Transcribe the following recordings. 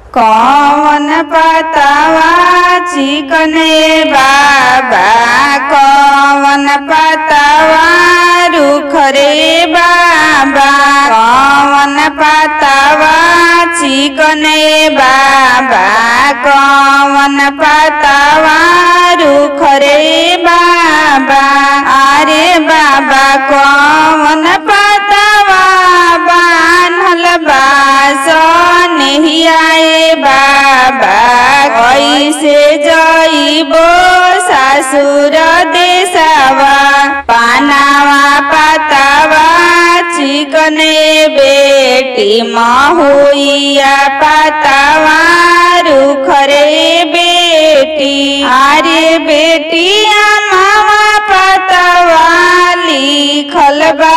कौन पतवा चिकने बाबा कौन पतवा रुख रे बाबा कौन पतवा चिकने बाबा कौन पतवा रुख रे बाबा अरे बाबा कौन पतवा बान्हल बास नहियाए बाबा कैसे जइबो सासुर देशवा पानावा पातावा चिकने बेटी महुइया पातावा रुख रे बेटी अरे बेटिया मामा पातावा लिखल बा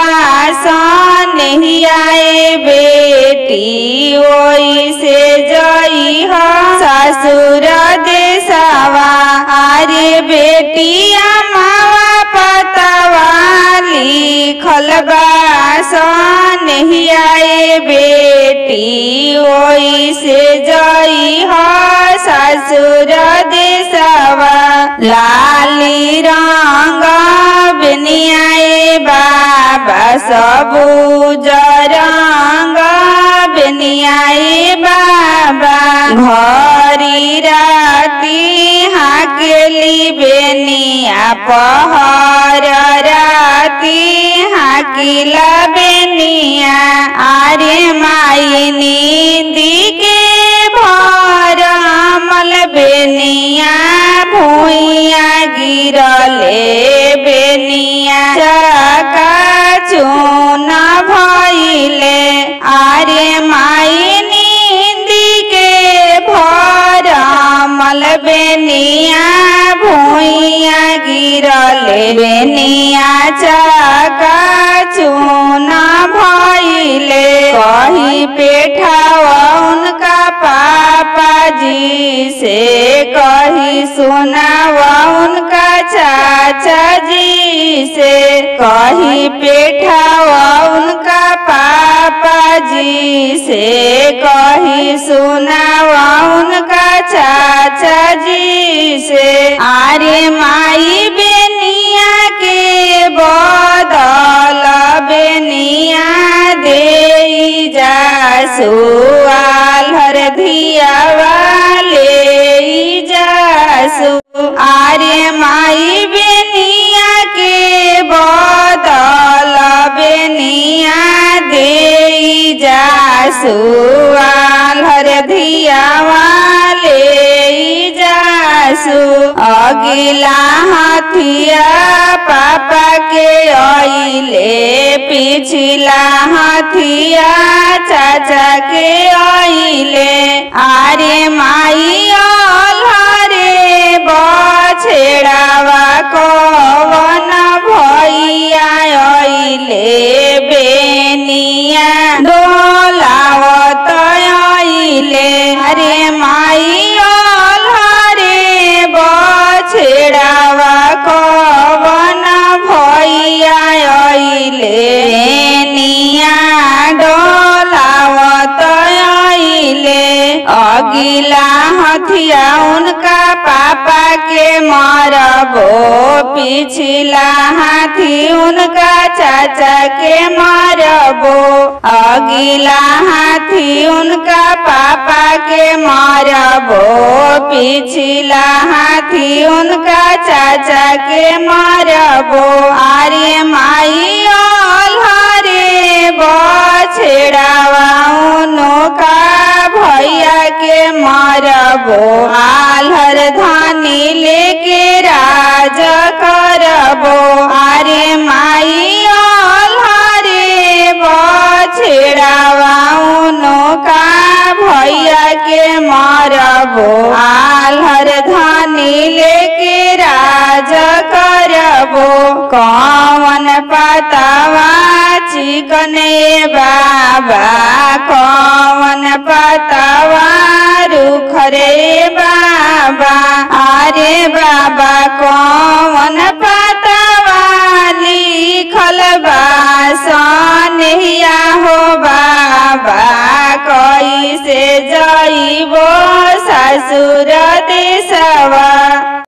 नहियाए बेटी ओई से जई हो ससुर देशवा अरे बेटिया मावा पतवा लिखल बा नहियाए बेटी ओई से जई हो ससुर देशवा लाली रंग बेनियाए बाबा सबुज रंग बेनियाए बाबा घरी राती हाकेली बेनिया पहर राती हाकिला बेनिया आरे माई नींदी के भर मल बेनिया भूइया गिरले बेनिया चका चून भइले आरे माई नींदी के भर मल बेनिया भूइया गिरले बेनिया चका चून भइले कही पेठावा उनका पापा जी से कही सुनावा उनका चाचा जी से कही पेठावा उनका पापा जी से कही सुनावा उनका चाचा जी से आरे माई बेनिया के बदल बेनिया दे जा सुआल हर धिया वाले जासु आरे माई बेनिया के बदल बेनिया दे जा सुआल हर धिया वाले जासु अगिला हथिया पापा के अइले पिछला हथिया चाचा के अइले आरे माई अलहरे बछेड़ावा कवन भैया अइले बेनिया डोलावत अइले अरे माई अलहरे बछेड़ावा कवन भैया अइले बेनिया डोलावत अइले अगिला हथिया उनका पापा के मरबो पिछला हाथी उनका चाचा के मरबो अगिला हाथी उनका पापा के मरबो पिछला हाथी उनका चाचा के मरबो आर्य माई अलहरे बछेड़ावा उनका भैया के मरबो आल्हर धानी लेके राज करबो आरे माई अलहरे बछेड़ावा उनका भैया के मरबो आल्हर धानी लेके राज करबो कौन पतावा चिकने बाबा कौन पतावा रुख रे बाबा अरे बाबा कौन पतावा लिखल बा सनहिया हो बाबा कैसे जइबो ससुर देशवा